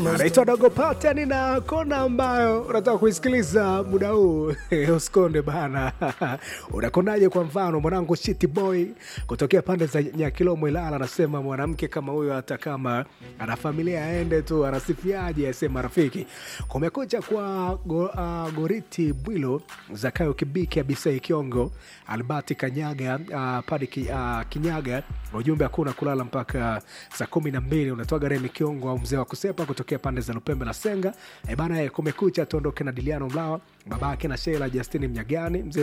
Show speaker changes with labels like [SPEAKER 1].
[SPEAKER 1] anaitwa Dogo Pateni na kona ambayo unataka kuisikiliza muda huu usikonde bana. Unakonaje? Kwa mfano mwanangu Shiti Boy kutokea pande za Nyakilomo Ilala anasema mwanamke kama huyo hata kama ana familia aende tu, anasifiaje? Asema rafiki. Kumekucha kwa go, uh, Goriti Bwilo, Zakayo Kibiki, Abisai Kiongo, Albati Kanyaga, uh, Padi ki, uh, Kinyaga. Ujumbe hakuna kulala mpaka saa kumi na mbili. Unatoa Remi Kiongo au mzee wa kusepa kutokea pande za Lupembe na Senga. E bana, kumekucha tuondoke na Diliano Mlawa, babake na Sheila Justini Mnyagani, mzee